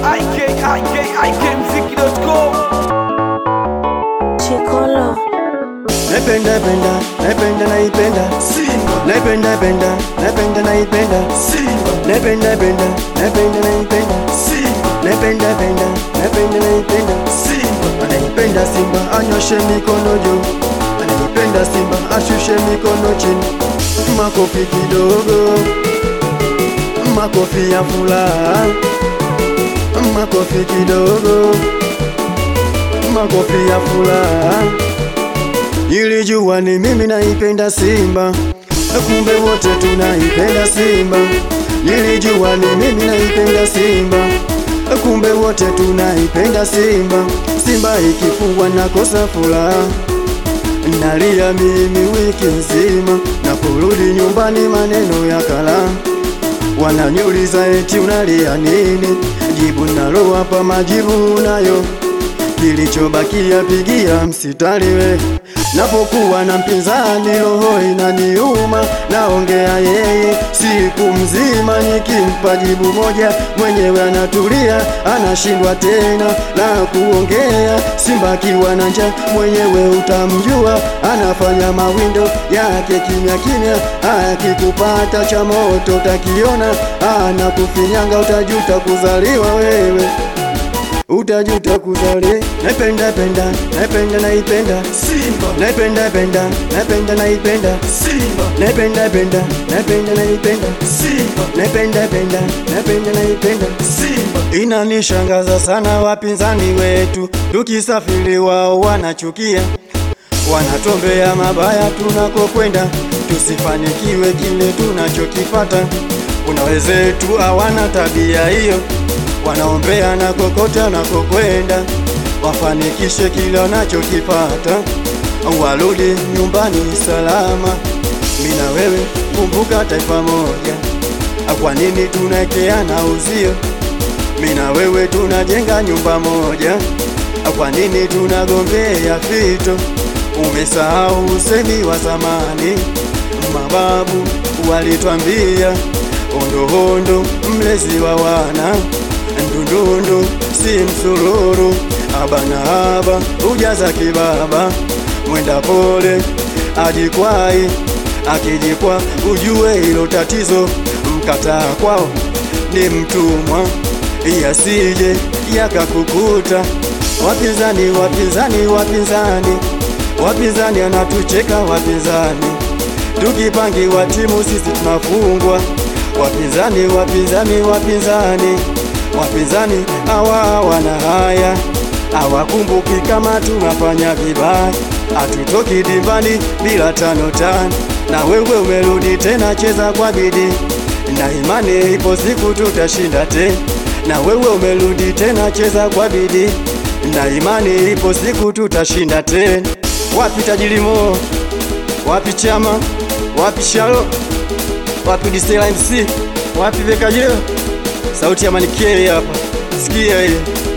ikikmziki.com Chikolo Naipenda penda, naipenda naipenda Simba, Naipenda penda, naipenda naipenda Simba, Naipenda penda, naipenda naipenda Simba, Naipenda penda, naipenda naipenda Simba, Anaipenda Simba anyoshe mikono juu Anaipenda Simba ashushe mikono chini Makofi kidogo Makofi ya furaha Makofi kidogo Makofi ya furaha Nilijua ni mimi naipenda Simba Kumbe wote tunaipenda Simba Nilijua ni mimi naipenda Simba Kumbe wote tunaipenda Simba Simba ikifungwa nakosa furaha Nalia mimi wiki nzima Naporudi nyumbani maneno ya kala Wananiuliza eti unalia nini Jibu nalo hapa majibu unayo Kilichobakia pigia msitari we Napokuwa na mpinzani roho inaniuma Naongea yeye siku mzima Nikimpa jibu moja mwenyewe anatulia Anashindwa tena na kuongea Simba akiwa na njaa mwenyewe utamjua Anafanya mawindo yake kimya kimya Akikupata cha moto utakiona Anakufinyanga utajuta kuzaliwa wewe utajuta kuzali naipenda penda naipenda naipenda Simba, naipenda penda naipenda naipenda Simba, naipenda penda naipenda naipenda Simba, naipenda penda naipenda naipenda Simba, inanishangaza sana wapinzani wetu tukisafiri wao wanachukia wanatombea mabaya tunakokwenda tusifanikiwe kile tunachokipata kuna wenzetu hawana tabia hiyo wanaombea na kokote wanakokwenda wafanikishe kile wanachokipata warudi nyumbani salama mina wewe kumbuka taifa moja kwa nini tunaekeana uzio mina wewe tunajenga nyumba moja kwa nini tunagombea fito umesahau usemi wa zamani mababu walitwambia ondohondo mlezi wa wana ndundundu si msururu abana aba ujaza kibaba mwenda pole ajikwai akijikwa ujue hilo tatizo mkataa kwao ni mtumwa yasije yakakukuta wapinzani wapinzani wapinzani wapinzani anatucheka wapinzani tukipangiwa timu sisi tunafungwa wapinzani wapinzani wapinzani wapinzani hawa wana haya hawakumbuki kama tunafanya vibaya hatutoki dimbani bila tano tano na wewe umerudi tena cheza kwa bidii na imani ipo siku tutashinda tena na wewe umerudi tena cheza kwa bidii na imani ipo siku tutashinda tena wapi tajirimo wapi chama wapi shalo wapi disela mc wapi vekajeo sauti ya manikei hapa sikia hii